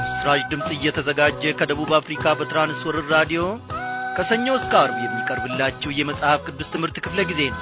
ለምሥራች ድምፅ እየተዘጋጀ ከደቡብ አፍሪካ በትራንስወርር ራዲዮ ከሰኞ እስከ አርብ የሚቀርብላችሁ የመጽሐፍ ቅዱስ ትምህርት ክፍለ ጊዜ ነው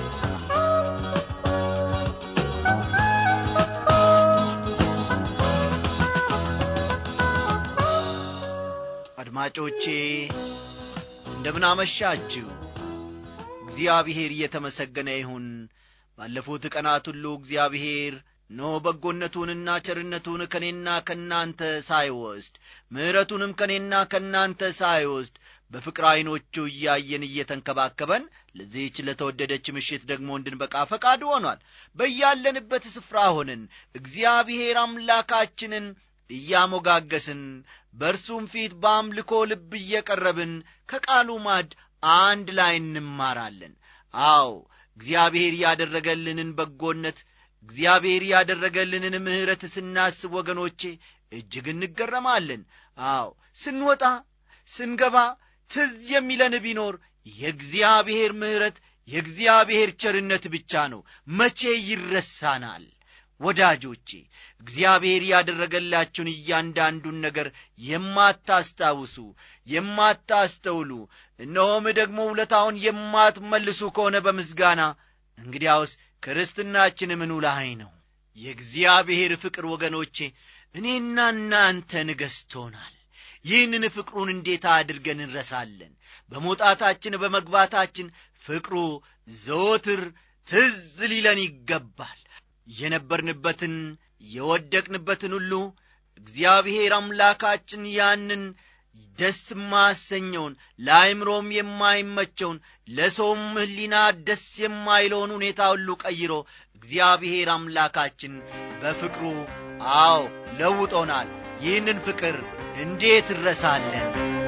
አድማጮቼ እንደምን አመሻችሁ እግዚአብሔር እየተመሰገነ ይሁን ባለፉት ቀናት ሁሉ እግዚአብሔር ኖ በጎነቱንና ቸርነቱን ከእኔና ከእናንተ ሳይወስድ ምሕረቱንም ከእኔና ከእናንተ ሳይወስድ በፍቅር ዐይኖቹ እያየን እየተንከባከበን ለዚህች ለተወደደች ምሽት ደግሞ እንድንበቃ ፈቃድ ሆኗል በያለንበት ስፍራ ሆንን እግዚአብሔር አምላካችንን እያሞጋገስን በእርሱም ፊት በአምልኮ ልብ እየቀረብን ከቃሉ ማድ አንድ ላይ እንማራለን አዎ እግዚአብሔር ያደረገልንን በጎነት እግዚአብሔር ያደረገልንን ምሕረት ስናስብ ወገኖቼ እጅግ እንገረማለን አዎ ስንወጣ ስንገባ ትዝ የሚለን ቢኖር የእግዚአብሔር ምሕረት የእግዚአብሔር ቸርነት ብቻ ነው መቼ ይረሳናል ወዳጆቼ እግዚአብሔር ያደረገላችሁን እያንዳንዱን ነገር የማታስታውሱ የማታስተውሉ እነሆም ደግሞ ውለታውን የማትመልሱ ከሆነ በምስጋና እንግዲያውስ ክርስትናችን ምኑ ላይ ነው የእግዚአብሔር ፍቅር ወገኖቼ እኔና እናንተን ገዝቶናል ይህንን ፍቅሩን እንዴት አድርገን እንረሳለን በመውጣታችን በመግባታችን ፍቅሩ ዘወትር ትዝ ሊለን ይገባል የነበርንበትን የወደቅንበትን ሁሉ እግዚአብሔር አምላካችን ያንን ደስ ማሰኘውን ለአይምሮም የማይመቸውን ለሰውም ህሊና ደስ የማይለውን ሁኔታ ሁሉ ቀይሮ እግዚአብሔር አምላካችን በፍቅሩ አዎ ለውጦናል ይህንን ፍቅር እንዴት እረሳለን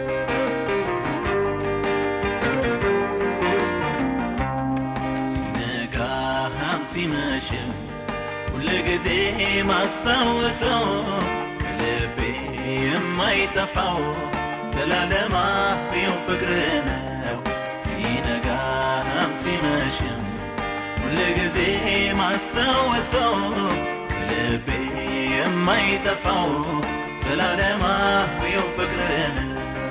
ሲነጋም ሲመሽም ሁል ጊዜ ማስታወሰው ከልቤ የማይጠፋው ዘላለማዊው ፍቅር ነው ሲነጋም ሲመሽም ሁል ጊዜ ማስታወሰው ከልቤ የማይጠፋው ዘላለማዊው ፍቅር ነው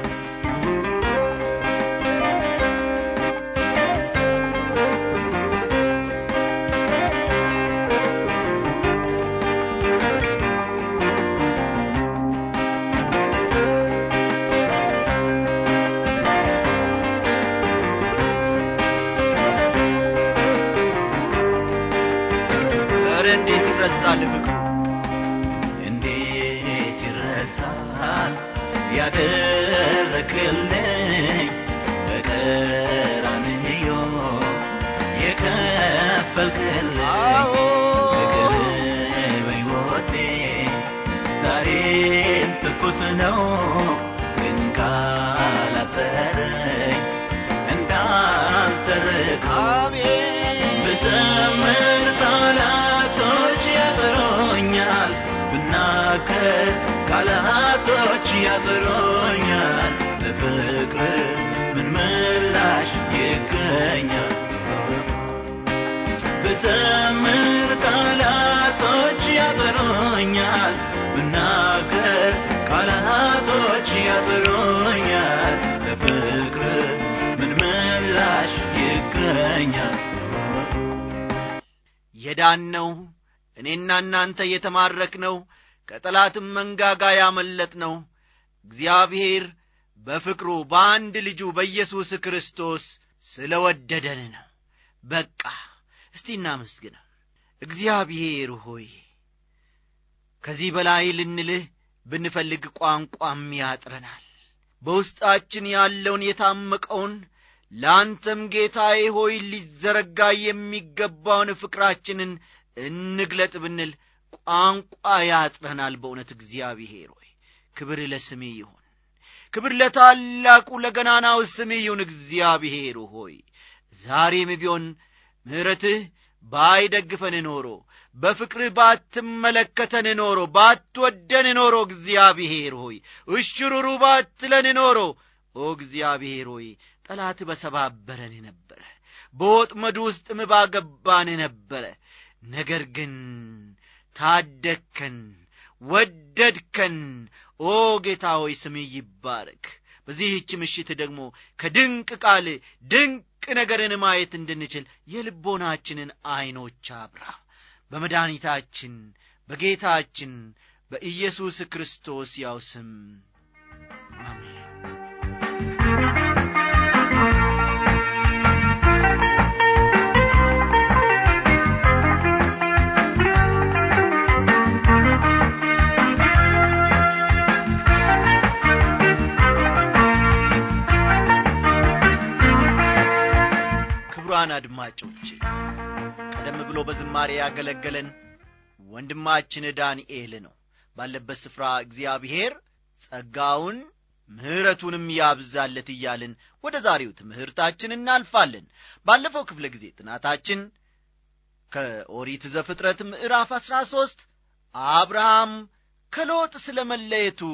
ኧረ እንዴት ይረሳል ፍቅሩ እንዴት ይረሳል ያደረክልኝ በቀራንዮ የከፈልክልኝ አዎ ፍቅር በሕይወቴ ዛሬም ትኩስ ነው ግን ካላጠረኝ እንዳልተርካ አሜን ብዘምር ቃላቶች ያጥሮኛል ብናገር ቃላቶች ያጥሮኛል ለፍቅር ምን ምላሽ ይገኛል ብዘምር ቃላቶች ያጥሮኛል ብናገር ቃላቶች ያጥሮኛል ለፍቅር ምን ምላሽ ይገኛል የዳነው እኔና እናንተ የተማረክነው ከጠላትም መንጋጋ ያመለጥነው እግዚአብሔር በፍቅሩ በአንድ ልጁ በኢየሱስ ክርስቶስ ስለ ወደደን ነው በቃ እስቲ እናመስግነው እግዚአብሔር ሆይ ከዚህ በላይ ልንልህ ብንፈልግ ቋንቋም ያጥረናል በውስጣችን ያለውን የታመቀውን ለአንተም ጌታዬ ሆይ ሊዘረጋ የሚገባውን ፍቅራችንን እንግለጥ ብንል ቋንቋ ያጥረናል በእውነት እግዚአብሔር ሆይ ክብር ለስሜ ይሁን ክብር ለታላቁ ለገናናው ስሜ ይሁን እግዚአብሔር ሆይ ዛሬም ቢሆን ምሕረትህ ባይደግፈን ኖሮ በፍቅርህ ባትመለከተን ኖሮ ባትወደን ኖሮ እግዚአብሔር ሆይ እሽሩሩ ባትለን ኖሮ ኦ እግዚአብሔር ሆይ ጠላት በሰባበረን ነበረ በወጥመድ ውስጥም ባገባን ነበረ ነገር ግን ታደግከን ወደድከን ኦ ጌታ ሆይ ስምህ ይባረክ በዚህች ምሽት ደግሞ ከድንቅ ቃል ድንቅ ነገርን ማየት እንድንችል የልቦናችንን ዐይኖች አብራ በመድኃኒታችን በጌታችን በኢየሱስ ክርስቶስ ያው ስም አሜን ክቡራን አድማጮች ቀደም ብሎ በዝማሬ ያገለገለን ወንድማችን ዳንኤል ነው ባለበት ስፍራ እግዚአብሔር ጸጋውን ምሕረቱንም ያብዛለት እያልን ወደ ዛሬው ትምህርታችን እናልፋለን ባለፈው ክፍለ ጊዜ ጥናታችን ከኦሪት ዘፍጥረት ምዕራፍ አሥራ ሦስት አብርሃም ከሎጥ ስለ መለየቱ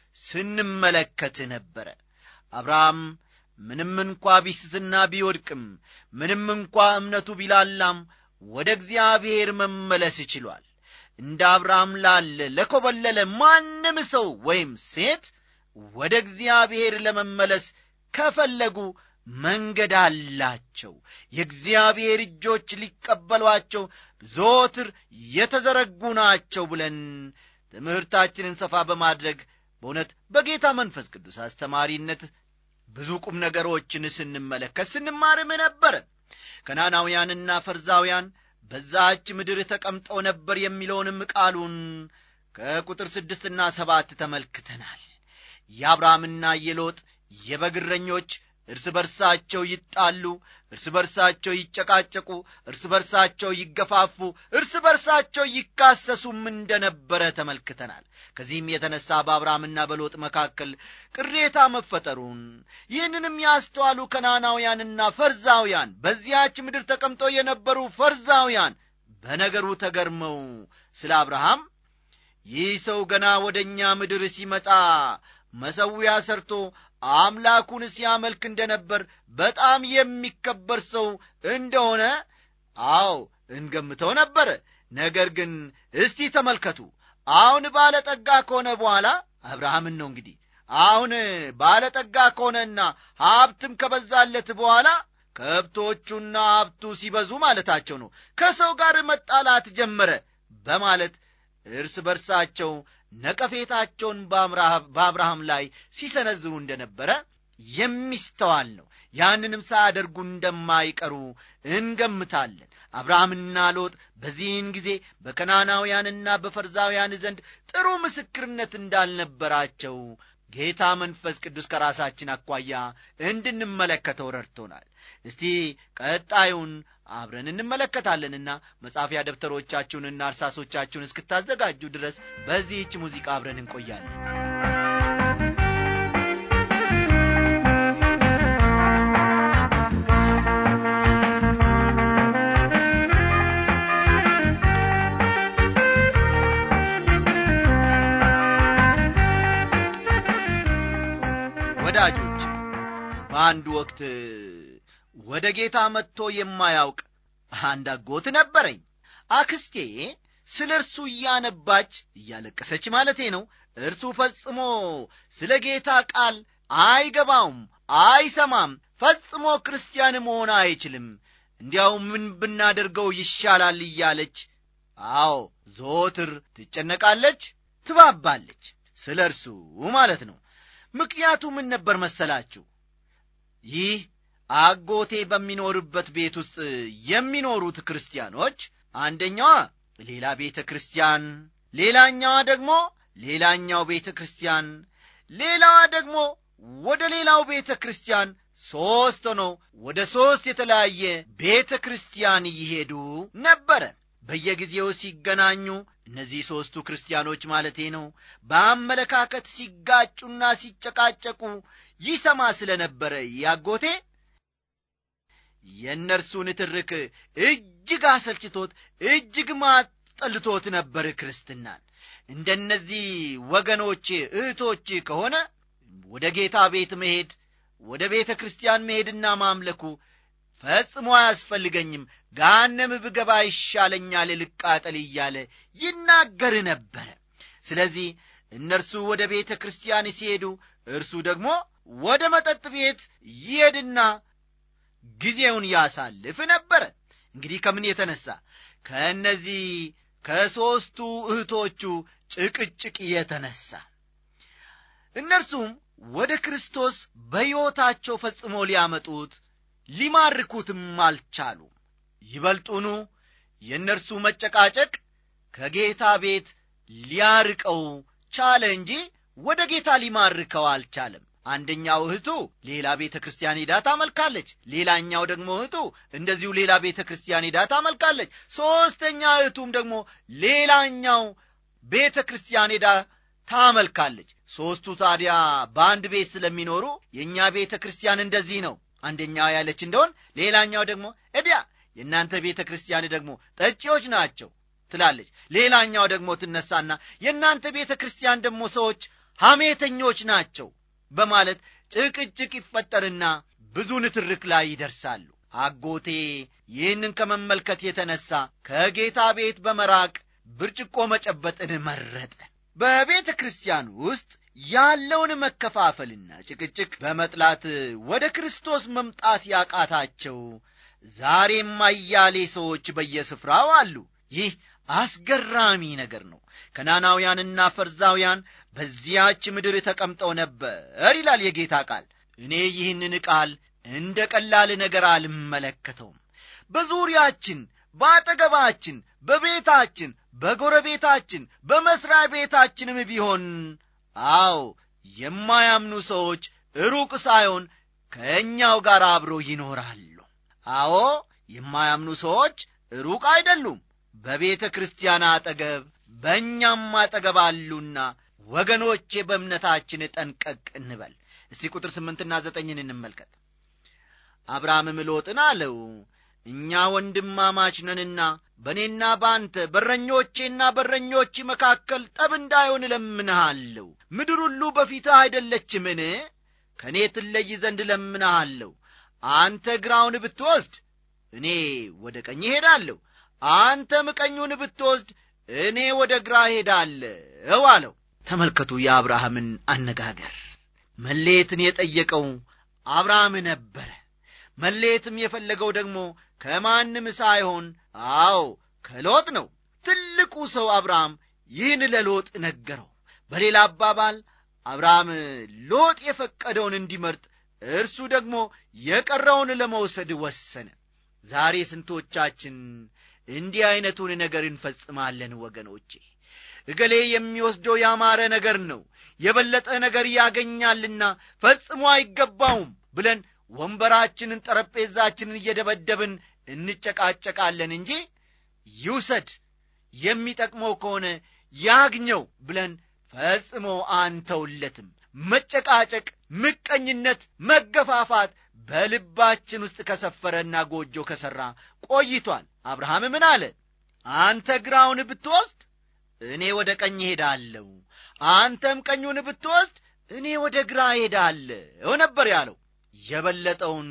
ስንመለከት ነበረ አብርሃም ምንም እንኳ ቢስትና ቢወድቅም ምንም እንኳ እምነቱ ቢላላም ወደ እግዚአብሔር መመለስ ችሏል እንደ አብርሃም ላለ ለኰበለለ ማንም ሰው ወይም ሴት ወደ እግዚአብሔር ለመመለስ ከፈለጉ መንገድ አላቸው የእግዚአብሔር እጆች ሊቀበሏቸው ዞትር የተዘረጉ ናቸው ብለን ትምህርታችንን ሰፋ በማድረግ በእውነት በጌታ መንፈስ ቅዱስ አስተማሪነት ብዙ ቁም ነገሮችን ስንመለከት ስንማርም ነበረ ከናናውያንና ፈርዛውያን በዛች ምድር ተቀምጠው ነበር የሚለውንም ቃሉን ከቁጥር ስድስትና ሰባት ተመልክተናል የአብርሃምና የሎጥ የበግረኞች እርስ በርሳቸው ይጣሉ እርስ በርሳቸው ይጨቃጨቁ እርስ በርሳቸው ይገፋፉ እርስ በርሳቸው ይካሰሱም እንደነበረ ተመልክተናል ከዚህም የተነሳ በአብርሃምና በሎጥ መካከል ቅሬታ መፈጠሩን ይህንንም ያስተዋሉ ከናናውያንና ፈርዛውያን በዚያች ምድር ተቀምጠው የነበሩ ፈርዛውያን በነገሩ ተገርመው ስለ አብርሃም ይህ ሰው ገና ወደ እኛ ምድር ሲመጣ መሰዊያ ሰርቶ አምላኩን ሲያመልክ እንደነበር በጣም የሚከበር ሰው እንደሆነ አዎ እንገምተው ነበረ ነገር ግን እስቲ ተመልከቱ አሁን ባለጠጋ ከሆነ በኋላ አብርሃምን ነው እንግዲህ አሁን ባለጠጋ ከሆነና ሀብትም ከበዛለት በኋላ ከብቶቹና ሀብቱ ሲበዙ ማለታቸው ነው ከሰው ጋር መጣላት ጀመረ በማለት እርስ በርሳቸው ነቀፌታቸውን በአብርሃም ላይ ሲሰነዝሩ እንደነበረ የሚስተዋል ነው ያንንም ሳያደርጉ እንደማይቀሩ እንገምታለን አብርሃምና ሎጥ በዚህን ጊዜ በከናናውያንና በፈርዛውያን ዘንድ ጥሩ ምስክርነት እንዳልነበራቸው ጌታ መንፈስ ቅዱስ ከራሳችን አኳያ እንድንመለከተው ረድቶናል እስቲ ቀጣዩን አብረን እንመለከታለንና መጻፊያ ደብተሮቻችሁንና እርሳሶቻችሁን እስክታዘጋጁ ድረስ በዚህች ሙዚቃ አብረን እንቆያለን ወዳጆች በአንድ ወቅት ወደ ጌታ መጥቶ የማያውቅ አንድ አጎት ነበረኝ አክስቴ ስለ እርሱ እያነባች እያለቀሰች ማለቴ ነው እርሱ ፈጽሞ ስለ ጌታ ቃል አይገባውም አይሰማም ፈጽሞ ክርስቲያን መሆን አይችልም እንዲያው ምን ብናደርገው ይሻላል እያለች አዎ ዞትር ትጨነቃለች ትባባለች ስለ እርሱ ማለት ነው ምክንያቱ ምን ነበር መሰላችሁ ይህ አጎቴ በሚኖርበት ቤት ውስጥ የሚኖሩት ክርስቲያኖች አንደኛዋ ሌላ ቤተ ክርስቲያን ሌላኛዋ ደግሞ ሌላኛው ቤተ ክርስቲያን ሌላዋ ደግሞ ወደ ሌላው ቤተ ክርስቲያን ሦስት ሆነው ወደ ሦስት የተለያየ ቤተ ክርስቲያን ይሄዱ ነበረ በየጊዜው ሲገናኙ እነዚህ ሦስቱ ክርስቲያኖች ማለቴ ነው በአመለካከት ሲጋጩና ሲጨቃጨቁ ይሰማ ስለ ነበረ ያጎቴ የእነርሱን ትርክ እጅግ አሰልችቶት እጅግ ማጠልቶት ነበር ክርስትናን እንደነዚህ ወገኖቼ እህቶች ከሆነ ወደ ጌታ ቤት መሄድ ወደ ቤተ ክርስቲያን መሄድና ማምለኩ ፈጽሞ አያስፈልገኝም ጋነም ብገባ ይሻለኛል ልቃጠል እያለ ይናገር ነበረ ስለዚህ እነርሱ ወደ ቤተ ክርስቲያን ሲሄዱ እርሱ ደግሞ ወደ መጠጥ ቤት ይሄድና ጊዜውን ያሳልፍ ነበረ እንግዲህ ከምን የተነሳ ከእነዚህ ከሦስቱ እህቶቹ ጭቅጭቅ የተነሳ እነርሱም ወደ ክርስቶስ በሕይወታቸው ፈጽሞ ሊያመጡት ሊማርኩትም አልቻሉም ይበልጡኑ የእነርሱ መጨቃጨቅ ከጌታ ቤት ሊያርቀው ቻለ እንጂ ወደ ጌታ ሊማርከው አልቻለም አንደኛው እህቱ ሌላ ቤተ ክርስቲያን ሄዳ ታመልካለች ሌላኛው ደግሞ እህቱ እንደዚሁ ሌላ ቤተ ክርስቲያን ሄዳ ታመልካለች ሦስተኛ እህቱም ደግሞ ሌላኛው ቤተ ክርስቲያን ሄዳ ታመልካለች ሦስቱ ታዲያ በአንድ ቤት ስለሚኖሩ የእኛ ቤተ ክርስቲያን እንደዚህ ነው አንደኛ ያለች እንደሆን ሌላኛው ደግሞ እዲያ የእናንተ ቤተ ክርስቲያን ደግሞ ጠጪዎች ናቸው ትላለች ሌላኛው ደግሞ ትነሳና የእናንተ ቤተ ክርስቲያን ደግሞ ሰዎች ሐሜተኞች ናቸው በማለት ጭቅጭቅ ይፈጠርና ብዙ ንትርክ ላይ ይደርሳሉ አጎቴ ይህንን ከመመልከት የተነሳ ከጌታ ቤት በመራቅ ብርጭቆ መጨበጥን መረጠ በቤተ ክርስቲያን ውስጥ ያለውን መከፋፈልና ጭቅጭቅ በመጥላት ወደ ክርስቶስ መምጣት ያቃታቸው ዛሬም አያሌ ሰዎች በየስፍራው አሉ ይህ አስገራሚ ነገር ነው ከናናውያንና ፈርዛውያን በዚያች ምድር ተቀምጠው ነበር ይላል የጌታ ቃል እኔ ይህንን ቃል እንደ ቀላል ነገር አልመለከተውም በዙሪያችን በአጠገባችን በቤታችን በጎረቤታችን በመሥሪያ ቤታችንም ቢሆን አዎ የማያምኑ ሰዎች ሩቅ ሳይሆን ከእኛው ጋር አብሮ ይኖራሉ አዎ የማያምኑ ሰዎች ሩቅ አይደሉም በቤተ ክርስቲያን አጠገብ በእኛም አጠገብ አሉና ወገኖቼ በእምነታችን ጠንቀቅ እንበል እስቲ ቁጥር ስምንትና ዘጠኝን እንመልከት አብርሃምም ሎጥን አለው እኛ ወንድማማች ነንና በእኔና በአንተ በረኞቼና በረኞች መካከል ጠብ እንዳይሆን እለምንሃለሁ ምድር ሁሉ በፊትህ አይደለችምን ከእኔ ትለይ ዘንድ እለምንሃለሁ አንተ ግራውን ብትወስድ እኔ ወደ ቀኝ እሄዳለሁ አንተም ቀኙን ብትወስድ እኔ ወደ ግራ ሄዳለሁ አለው ተመልከቱ የአብርሃምን አነጋገር መሌትን የጠየቀው አብርሃም ነበረ መሌትም የፈለገው ደግሞ ከማንም ሳይሆን አዎ ከሎጥ ነው ትልቁ ሰው አብርሃም ይህን ለሎጥ ነገረው በሌላ አባባል አብርሃም ሎጥ የፈቀደውን እንዲመርጥ እርሱ ደግሞ የቀረውን ለመውሰድ ወሰነ ዛሬ ስንቶቻችን እንዲህ ዐይነቱን ነገር እንፈጽማለን ወገኖቼ እገሌ የሚወስደው ያማረ ነገር ነው የበለጠ ነገር ያገኛልና ፈጽሞ አይገባውም ብለን ወንበራችንን ጠረጴዛችንን እየደበደብን እንጨቃጨቃለን እንጂ ይውሰድ የሚጠቅመው ከሆነ ያግኘው ብለን ፈጽሞ አንተውለትም መጨቃጨቅ ምቀኝነት መገፋፋት በልባችን ውስጥ ከሰፈረና ጎጆ ከሠራ ቆይቷል አብርሃም ምን አለ አንተ ግራውን ብትወስድ እኔ ወደ ቀኝ ሄዳለሁ አንተም ቀኙን ብትወስድ እኔ ወደ ግራ ሄዳለሁ ነበር ያለው የበለጠውን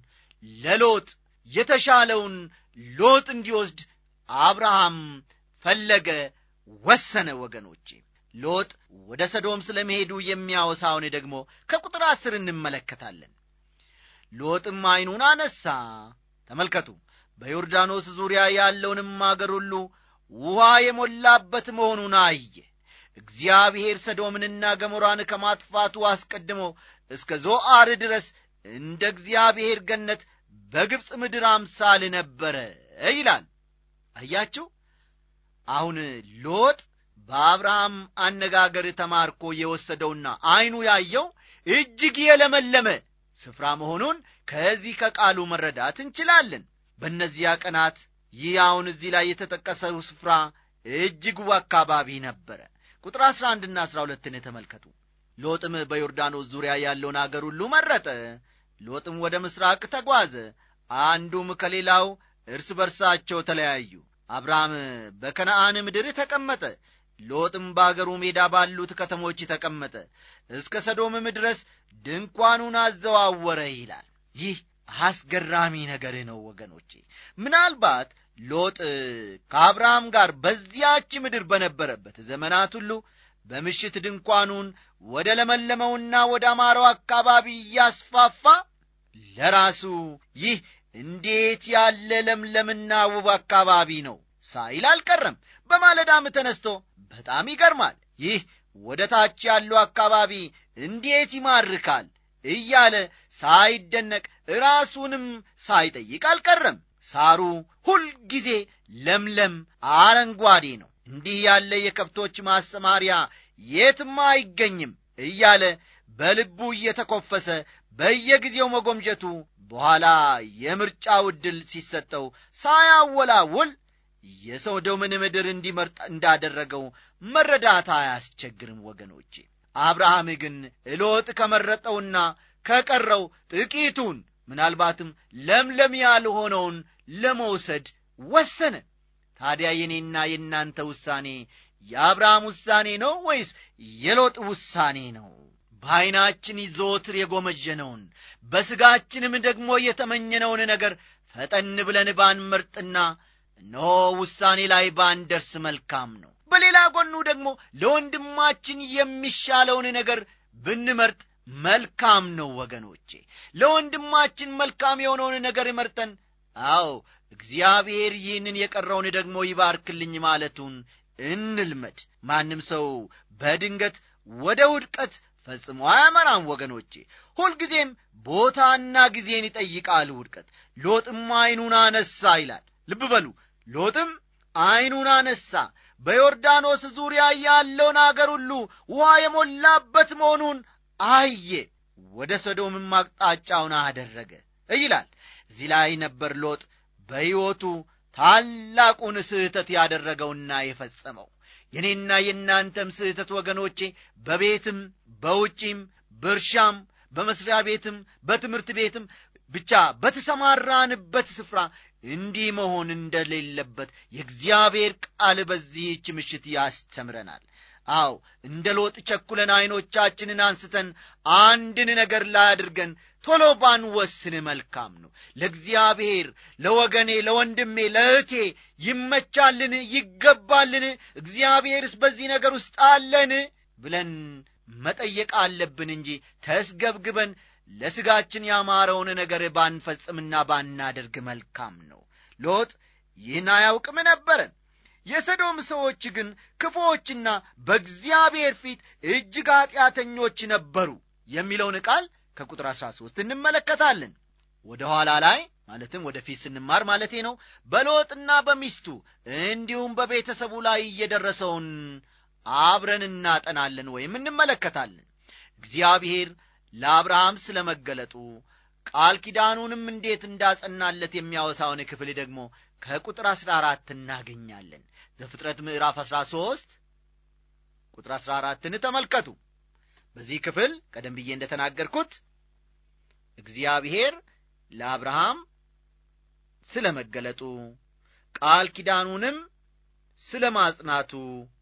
ለሎጥ የተሻለውን ሎጥ እንዲወስድ አብርሃም ፈለገ ወሰነ ወገኖቼ ሎጥ ወደ ሰዶም ስለ መሄዱ የሚያወሳውን ደግሞ ከቁጥር አስር እንመለከታለን ሎጥም ዐይኑን አነሳ ተመልከቱ በዮርዳኖስ ዙሪያ ያለውንም አገር ሁሉ ውኃ የሞላበት መሆኑን አየ እግዚአብሔር ሰዶምንና ገሞራን ከማጥፋቱ አስቀድሞ እስከ ዞአር ድረስ እንደ እግዚአብሔር ገነት በግብፅ ምድር አምሳል ነበረ ይላል አያችሁ አሁን ሎጥ በአብርሃም አነጋገር ተማርኮ የወሰደውና ዐይኑ ያየው እጅግ የለመለመ ስፍራ መሆኑን ከዚህ ከቃሉ መረዳት እንችላለን በእነዚያ ቀናት ይህ አሁን እዚህ ላይ የተጠቀሰው ስፍራ እጅግ አካባቢ ነበረ ቁጥር አሥራ አንድና አሥራ ሁለትን ተመልከቱ ሎጥም በዮርዳኖስ ዙሪያ ያለውን አገር ሁሉ መረጠ ሎጥም ወደ ምሥራቅ ተጓዘ አንዱም ከሌላው እርስ በርሳቸው ተለያዩ አብርሃም በከነአን ምድር ተቀመጠ ሎጥም በአገሩ ሜዳ ባሉት ከተሞች ተቀመጠ እስከ ሰዶምም ድረስ ድንኳኑን አዘዋወረ ይላል ይህ አስገራሚ ነገር ነው ወገኖቼ ምናልባት ሎጥ ከአብርሃም ጋር በዚያች ምድር በነበረበት ዘመናት ሁሉ በምሽት ድንኳኑን ወደ ለመለመውና ወደ አማረው አካባቢ እያስፋፋ ለራሱ ይህ እንዴት ያለ ለምለምና ውብ አካባቢ ነው ሳይል አልቀረም። በማለዳም ተነስቶ በጣም ይገርማል፣ ይህ ወደ ታች ያለው አካባቢ እንዴት ይማርካል እያለ ሳይደነቅ ራሱንም ሳይጠይቅ አልቀረም። ሳሩ ሁልጊዜ ለምለም አረንጓዴ ነው። እንዲህ ያለ የከብቶች ማሰማሪያ የትም አይገኝም እያለ በልቡ እየተኮፈሰ በየጊዜው መጎምጀቱ በኋላ የምርጫው ዕድል ሲሰጠው ሳያወላውል የሶዶምን ምድር እንዲመርጥ እንዳደረገው መረዳት አያስቸግርም ወገኖቼ። አብርሃም ግን ሎጥ ከመረጠውና ከቀረው ጥቂቱን ምናልባትም ለምለም ያልሆነውን ለመውሰድ ወሰነ። ታዲያ የኔና የእናንተ ውሳኔ የአብርሃም ውሳኔ ነው ወይስ የሎጥ ውሳኔ ነው? በዐይናችን ዘወትር የጎመጀነውን በሥጋችንም ደግሞ የተመኘነውን ነገር ፈጠን ብለን ባንመርጥና እነሆ ውሳኔ ላይ ባንደርስ መልካም ነው። በሌላ ጎኑ ደግሞ ለወንድማችን የሚሻለውን ነገር ብንመርጥ መልካም ነው ወገኖቼ። ለወንድማችን መልካም የሆነውን ነገር መርጠን አዎ እግዚአብሔር ይህንን የቀረውን ደግሞ ይባርክልኝ ማለቱን እንልመድ። ማንም ሰው በድንገት ወደ ውድቀት ፈጽሞ አያመራም ወገኖቼ። ሁልጊዜም ቦታና ጊዜን ይጠይቃል ውድቀት። ሎጥም ዐይኑን አነሳ ይላል። ልብ በሉ ሎጥም ዐይኑን አነሳ፣ በዮርዳኖስ ዙሪያ ያለውን አገር ሁሉ ውኃ የሞላበት መሆኑን አየ፣ ወደ ሰዶምም አቅጣጫውን አደረገ ይላል። እዚህ ላይ ነበር ሎጥ በሕይወቱ ታላቁን ስህተት ያደረገውና የፈጸመው። የኔና የእናንተም ስህተት ወገኖቼ በቤትም በውጪም በእርሻም በመስሪያ ቤትም በትምህርት ቤትም ብቻ በተሰማራንበት ስፍራ እንዲህ መሆን እንደሌለበት የእግዚአብሔር ቃል በዚህች ምሽት ያስተምረናል። አዎ እንደ ሎጥ ቸኩለን ዐይኖቻችንን አንስተን አንድን ነገር ላይ አድርገን ቶሎ ባንወስን መልካም ነው። ለእግዚአብሔር፣ ለወገኔ፣ ለወንድሜ፣ ለእህቴ ይመቻልን? ይገባልን? እግዚአብሔርስ በዚህ ነገር ውስጥ አለን ብለን መጠየቅ አለብን እንጂ ተስገብግበን ለሥጋችን ያማረውን ነገር ባንፈጽምና ባናደርግ መልካም ነው። ሎጥ ይህን አያውቅም ነበረ። የሰዶም ሰዎች ግን ክፉዎችና በእግዚአብሔር ፊት እጅግ ኀጢአተኞች ነበሩ የሚለውን ቃል ከቁጥር 13 እንመለከታለን። ወደ ኋላ ላይ ማለትም ወደ ፊት ስንማር ማለቴ ነው። በሎጥና በሚስቱ እንዲሁም በቤተሰቡ ላይ እየደረሰውን አብረን እናጠናለን ወይም እንመለከታለን። እግዚአብሔር ለአብርሃም ስለ መገለጡ ቃል ኪዳኑንም እንዴት እንዳጸናለት የሚያወሳውን ክፍል ደግሞ ከቁጥር አሥራ አራት እናገኛለን። ዘፍጥረት ምዕራፍ አሥራ ሦስት ቁጥር አሥራ አራትን ተመልከቱ። በዚህ ክፍል ቀደም ብዬ እንደተናገርኩት እግዚአብሔር ለአብርሃም ስለ መገለጡ ቃል ኪዳኑንም ስለ ማጽናቱ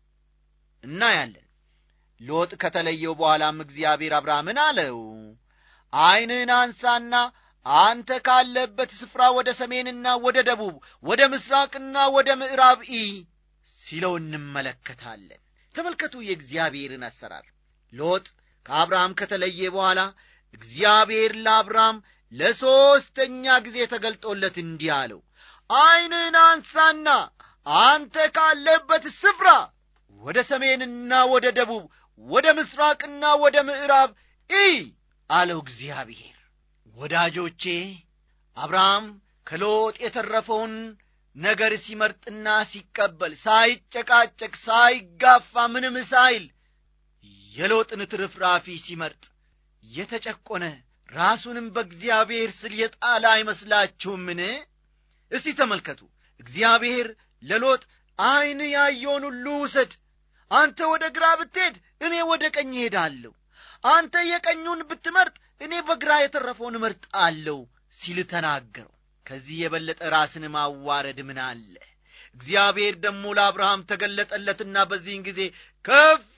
እናያለን። ሎጥ ከተለየው በኋላም እግዚአብሔር አብርሃምን አለው፣ ዐይንህን አንሳና አንተ ካለበት ስፍራ ወደ ሰሜንና ወደ ደቡብ፣ ወደ ምስራቅና ወደ ምዕራብ ኢ ሲለው እንመለከታለን። ተመልከቱ የእግዚአብሔርን አሰራር። ሎጥ ከአብርሃም ከተለየ በኋላ እግዚአብሔር ለአብርሃም ለሦስተኛ ጊዜ ተገልጦለት እንዲህ አለው፣ ዐይንህን አንሳና አንተ ካለበት ስፍራ ወደ ሰሜንና ወደ ደቡብ ወደ ምስራቅና ወደ ምዕራብ ኢ አለው እግዚአብሔር። ወዳጆቼ አብርሃም ከሎጥ የተረፈውን ነገር ሲመርጥና ሲቀበል ሳይጨቃጨቅ፣ ሳይጋፋ፣ ምንም ሳይል የሎጥን ትርፍራፊ ሲመርጥ የተጨቆነ ራሱንም በእግዚአብሔር ስል የጣለ አይመስላችሁምን? እስቲ ተመልከቱ። እግዚአብሔር ለሎጥ ዐይን ያየውን ሁሉ ውሰድ፣ አንተ ወደ ግራ ብትሄድ እኔ ወደ ቀኝ እሄዳለሁ፣ አንተ የቀኙን ብትመርጥ እኔ በግራ የተረፈውን እመርጣለሁ ሲል ተናገረው። ከዚህ የበለጠ ራስን ማዋረድ ምን አለ? እግዚአብሔር ደግሞ ለአብርሃም ተገለጠለትና በዚህን ጊዜ ከፍ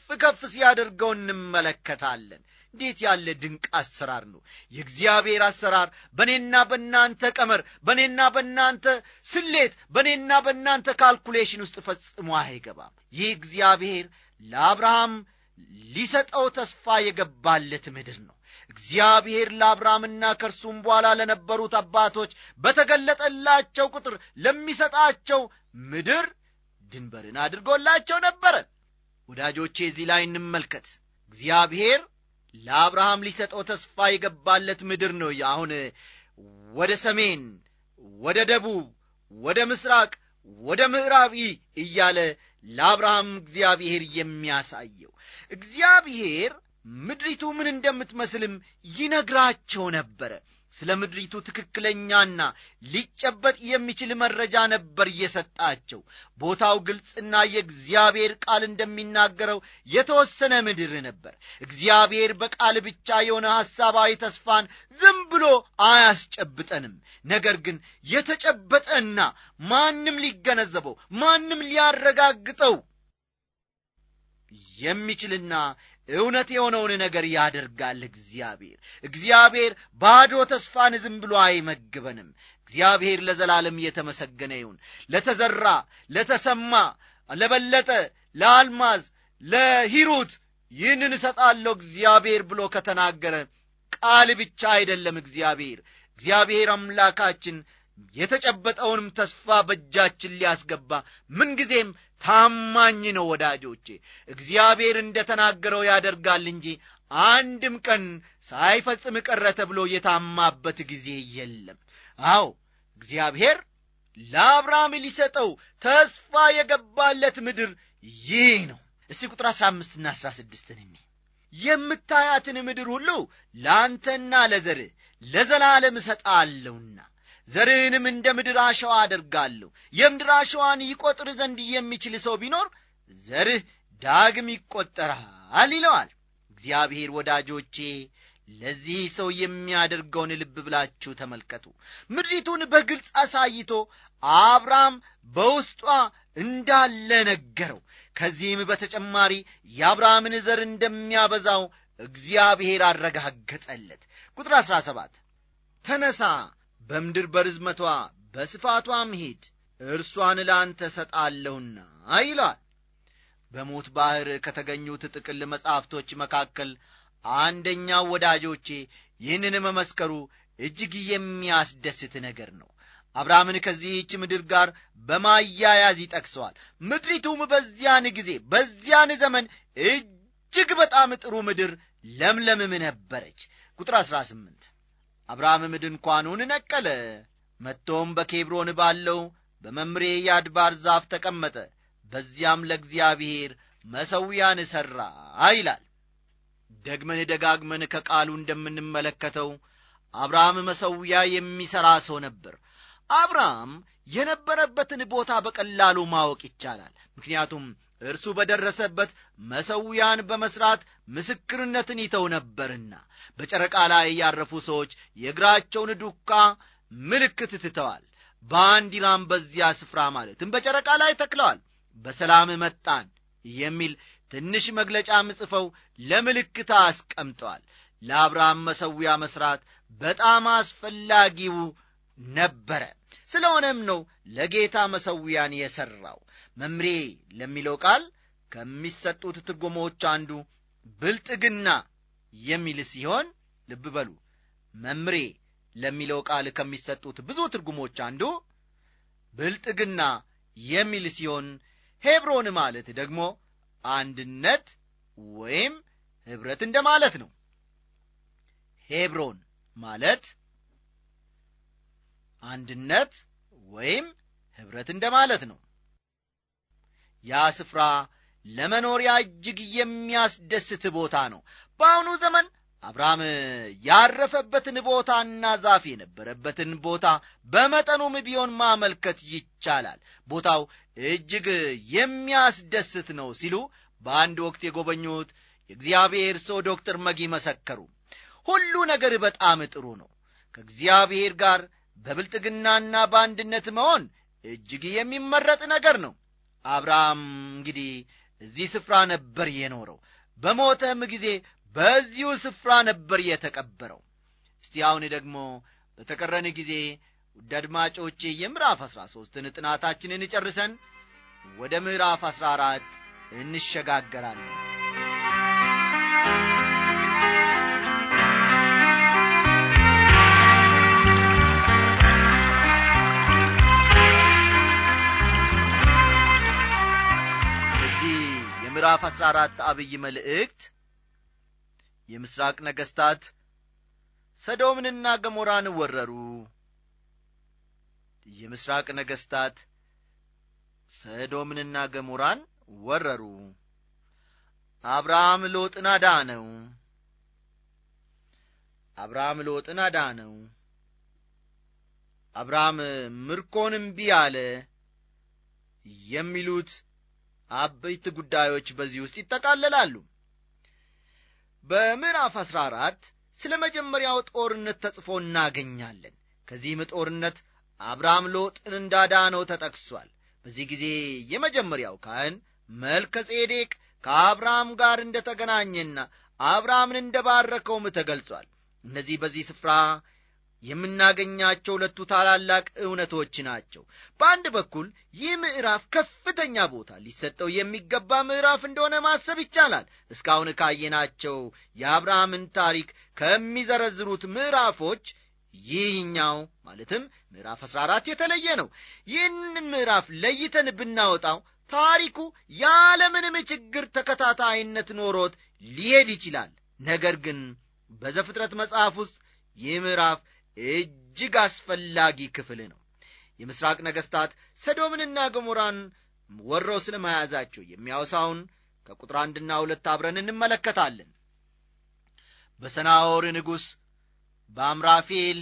ከፍ ሲያደርገው እንመለከታለን እንዴት ያለ ድንቅ አሰራር ነው የእግዚአብሔር አሰራር በእኔና በእናንተ ቀመር በእኔና በእናንተ ስሌት በእኔና በእናንተ ካልኩሌሽን ውስጥ ፈጽሞ አይገባም ይህ እግዚአብሔር ለአብርሃም ሊሰጠው ተስፋ የገባለት ምድር ነው እግዚአብሔር ለአብርሃምና ከእርሱም በኋላ ለነበሩት አባቶች በተገለጠላቸው ቁጥር ለሚሰጣቸው ምድር ድንበርን አድርጎላቸው ነበረ ወዳጆቼ እዚህ ላይ እንመልከት እግዚአብሔር ለአብርሃም ሊሰጠው ተስፋ የገባለት ምድር ነው አሁን ወደ ሰሜን ወደ ደቡብ ወደ ምስራቅ ወደ ምዕራብ እያለ ለአብርሃም እግዚአብሔር የሚያሳየው እግዚአብሔር ምድሪቱ ምን እንደምትመስልም ይነግራቸው ነበረ ስለ ምድሪቱ ትክክለኛና ሊጨበጥ የሚችል መረጃ ነበር እየሰጣቸው ቦታው ግልጽና የእግዚአብሔር ቃል እንደሚናገረው የተወሰነ ምድር ነበር እግዚአብሔር በቃል ብቻ የሆነ ሐሳባዊ ተስፋን ዝም ብሎ አያስጨብጠንም ነገር ግን የተጨበጠና ማንም ሊገነዘበው ማንም ሊያረጋግጠው የሚችልና እውነት የሆነውን ነገር ያደርጋል እግዚአብሔር እግዚአብሔር ባዶ ተስፋን ዝም ብሎ አይመግበንም እግዚአብሔር ለዘላለም እየተመሰገነ ይሁን ለተዘራ ለተሰማ ለበለጠ ለአልማዝ ለሂሩት ይህንን እሰጣለሁ እግዚአብሔር ብሎ ከተናገረ ቃል ብቻ አይደለም እግዚአብሔር እግዚአብሔር አምላካችን የተጨበጠውንም ተስፋ በእጃችን ሊያስገባ ምንጊዜም ታማኝ ነው ወዳጆቼ እግዚአብሔር እንደ ተናገረው ያደርጋል እንጂ አንድም ቀን ሳይፈጽም ቀረ ተብሎ የታማበት ጊዜ የለም አዎ እግዚአብሔር ለአብርሃም ሊሰጠው ተስፋ የገባለት ምድር ይህ ነው እስቲ ቁጥር አሥራ አምስትና አሥራ ስድስትን እኔ የምታያትን ምድር ሁሉ ለአንተና ለዘርህ ለዘላለም እሰጣለሁና ዘርህንም እንደ ምድር አሸዋ አደርጋለሁ የምድር አሸዋን ይቈጥር ዘንድ የሚችል ሰው ቢኖር ዘርህ ዳግም ይቈጠራል ይለዋል እግዚአብሔር ወዳጆቼ ለዚህ ሰው የሚያደርገውን ልብ ብላችሁ ተመልከቱ ምድሪቱን በግልጽ አሳይቶ አብርሃም በውስጧ እንዳለ ነገረው ከዚህም በተጨማሪ የአብርሃምን ዘር እንደሚያበዛው እግዚአብሔር አረጋገጠለት ቁጥር 17 ተነሳ በምድር በርዝመቷ በስፋቷም ሂድ እርሷን ለአንተ ሰጣለሁና ይሏል በሞት ባሕር ከተገኙት ጥቅል መጻሕፍቶች መካከል አንደኛው ወዳጆቼ ይህንን መመስከሩ እጅግ የሚያስደስት ነገር ነው አብርሃምን ከዚህች ምድር ጋር በማያያዝ ይጠቅሰዋል ምድሪቱም በዚያን ጊዜ በዚያን ዘመን እጅግ በጣም ጥሩ ምድር ለምለምም ነበረች ቁጥር 18 አብርሃምም ድንኳኑን ነቀለ መጥቶም በኬብሮን ባለው በመምሬ የአድባር ዛፍ ተቀመጠ በዚያም ለእግዚአብሔር መሰዊያን ሠራ ይላል ደግመን ደጋግመን ከቃሉ እንደምንመለከተው አብርሃም መሰዊያ የሚሠራ ሰው ነበር አብርሃም የነበረበትን ቦታ በቀላሉ ማወቅ ይቻላል ምክንያቱም እርሱ በደረሰበት መሰዊያን በመሥራት ምስክርነትን ይተው ነበርና በጨረቃ ላይ ያረፉ ሰዎች የእግራቸውን ዱካ ምልክት ትተዋል ባንዲራም በዚያ ስፍራ ማለትም በጨረቃ ላይ ተክለዋል በሰላም መጣን የሚል ትንሽ መግለጫም ጽፈው ለምልክት አስቀምጠዋል ለአብርሃም መሰዊያ መሥራት በጣም አስፈላጊው ነበረ ስለሆነም ነው ለጌታ መሰዊያን የሠራው መምሬ ለሚለው ቃል ከሚሰጡት ትርጉሞች አንዱ ብልጥግና የሚል ሲሆን ልብ በሉ መምሬ ለሚለው ቃል ከሚሰጡት ብዙ ትርጉሞች አንዱ ብልጥግና የሚል ሲሆን ሄብሮን ማለት ደግሞ አንድነት ወይም ኅብረት እንደ ማለት ነው ሄብሮን ማለት አንድነት ወይም ኅብረት እንደ ማለት ነው ያ ስፍራ ለመኖሪያ እጅግ የሚያስደስት ቦታ ነው በአሁኑ ዘመን አብርሃም ያረፈበትን ቦታና ዛፍ የነበረበትን ቦታ በመጠኑም ቢሆን ማመልከት ይቻላል ቦታው እጅግ የሚያስደስት ነው ሲሉ በአንድ ወቅት የጎበኙት የእግዚአብሔር ሰው ዶክተር መጊ መሰከሩ ሁሉ ነገር በጣም ጥሩ ነው ከእግዚአብሔር ጋር በብልጥግናና በአንድነት መሆን እጅግ የሚመረጥ ነገር ነው አብርሃም እንግዲህ እዚህ ስፍራ ነበር የኖረው በሞተም ጊዜ በዚሁ ስፍራ ነበር የተቀበረው እስቲ አሁን ደግሞ በተቀረን ጊዜ ውድ አድማጮቼ የምዕራፍ አሥራ ሦስትን ጥናታችንን ጨርሰን ወደ ምዕራፍ አሥራ አራት እንሸጋገራለን እዚህ የምዕራፍ አሥራ አራት አብይ መልእክት የምስራቅ ነገሥታት ሰዶምንና ገሞራን ወረሩ የምስራቅ ነገሥታት ሰዶምንና ገሞራን ወረሩ አብርሃም ሎጥን አዳነው አብርሃም ሎጥን አዳነው አብርሃም ምርኮን እምቢ አለ የሚሉት አበይት ጉዳዮች በዚህ ውስጥ ይጠቃለላሉ በምዕራፍ አሥራ አራት ስለ መጀመሪያው ጦርነት ተጽፎ እናገኛለን ከዚህም ጦርነት አብርሃም ሎጥን እንዳዳነው ተጠቅሷል በዚህ ጊዜ የመጀመሪያው ካህን መልከ ጼዴቅ ከአብርሃም ጋር እንደ ተገናኘና አብርሃምን እንደ ባረከውም ተገልጿል እነዚህ በዚህ ስፍራ የምናገኛቸው ሁለቱ ታላላቅ እውነቶች ናቸው በአንድ በኩል ይህ ምዕራፍ ከፍተኛ ቦታ ሊሰጠው የሚገባ ምዕራፍ እንደሆነ ማሰብ ይቻላል እስካሁን ካየናቸው የአብርሃምን ታሪክ ከሚዘረዝሩት ምዕራፎች ይህኛው ማለትም ምዕራፍ 14 የተለየ ነው ይህንን ምዕራፍ ለይተን ብናወጣው ታሪኩ ያለምንም ችግር ተከታታይነት ኖሮት ሊሄድ ይችላል ነገር ግን በዘፍጥረት መጽሐፍ ውስጥ ይህ ምዕራፍ እጅግ አስፈላጊ ክፍል ነው የምስራቅ ነገሥታት ሰዶምንና ገሞራን ወረው ስለ መያዛቸው የሚያወሳውን ከቁጥር አንድና ሁለት አብረን እንመለከታለን በሰናወር ንጉሥ በአምራፌል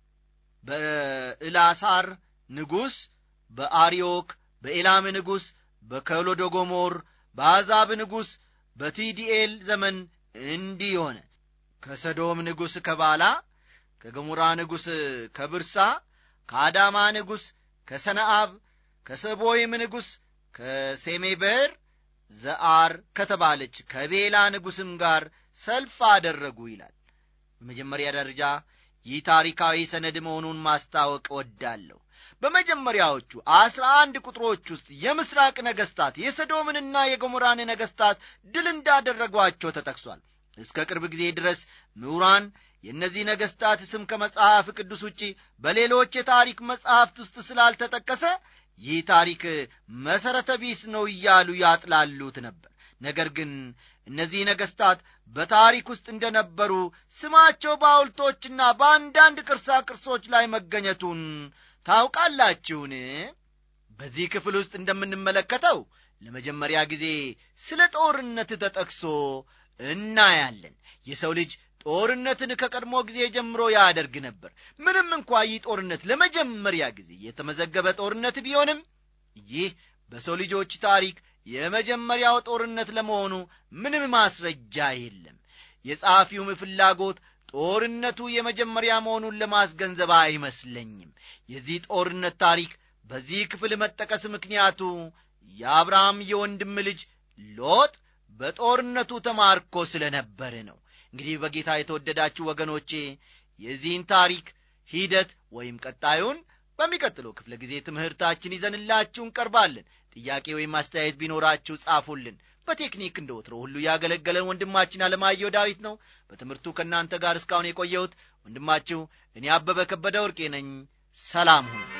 በእላሳር ንጉሥ በአሪዮክ በኤላም ንጉሥ በከሎዶጎሞር በአዛብ ንጉሥ በቲዲኤል ዘመን እንዲህ ሆነ ከሰዶም ንጉሥ ከባላ ከገሞራ ንጉሥ ከብርሳ ከአዳማ ንጉሥ ከሰነአብ ከሰቦይም ንጉሥ ከሴሜበር ዘአር ከተባለች ከቤላ ንጉሥም ጋር ሰልፍ አደረጉ ይላል በመጀመሪያ ደረጃ ይህ ታሪካዊ ሰነድ መሆኑን ማስታወቅ ወዳለሁ በመጀመሪያዎቹ አስራ አንድ ቁጥሮች ውስጥ የምስራቅ ነገሥታት የሰዶምንና የገሞራን ነገሥታት ድል እንዳደረጓቸው ተጠቅሷል እስከ ቅርብ ጊዜ ድረስ ምሁራን የእነዚህ ነገሥታት ስም ከመጽሐፍ ቅዱስ ውጪ በሌሎች የታሪክ መጽሐፍት ውስጥ ስላልተጠቀሰ ይህ ታሪክ መሠረተ ቢስ ነው እያሉ ያጥላሉት ነበር ነገር ግን እነዚህ ነገሥታት በታሪክ ውስጥ እንደነበሩ ስማቸው በሐውልቶችና በአንዳንድ ቅርሳ ቅርሶች ላይ መገኘቱን ታውቃላችሁን በዚህ ክፍል ውስጥ እንደምንመለከተው ለመጀመሪያ ጊዜ ስለ ጦርነት ተጠቅሶ እናያለን የሰው ልጅ ጦርነትን ከቀድሞ ጊዜ ጀምሮ ያደርግ ነበር ምንም እንኳ ይህ ጦርነት ለመጀመሪያ ጊዜ የተመዘገበ ጦርነት ቢሆንም ይህ በሰው ልጆች ታሪክ የመጀመሪያው ጦርነት ለመሆኑ ምንም ማስረጃ የለም የጸሐፊውም ፍላጎት ጦርነቱ የመጀመሪያ መሆኑን ለማስገንዘብ አይመስለኝም የዚህ ጦርነት ታሪክ በዚህ ክፍል መጠቀስ ምክንያቱ የአብርሃም የወንድም ልጅ ሎጥ በጦርነቱ ተማርኮ ስለ ነበር ነው እንግዲህ በጌታ የተወደዳችሁ ወገኖቼ የዚህን ታሪክ ሂደት ወይም ቀጣዩን በሚቀጥለው ክፍለ ጊዜ ትምህርታችን ይዘንላችሁ እንቀርባለን ጥያቄ ወይም አስተያየት ቢኖራችሁ ጻፉልን በቴክኒክ እንደ ወትሮ ሁሉ ያገለገለን ወንድማችን አለማየሁ ዳዊት ነው በትምህርቱ ከእናንተ ጋር እስካሁን የቆየሁት ወንድማችሁ እኔ አበበ ከበደ ወርቄ ነኝ ሰላም ሁኑ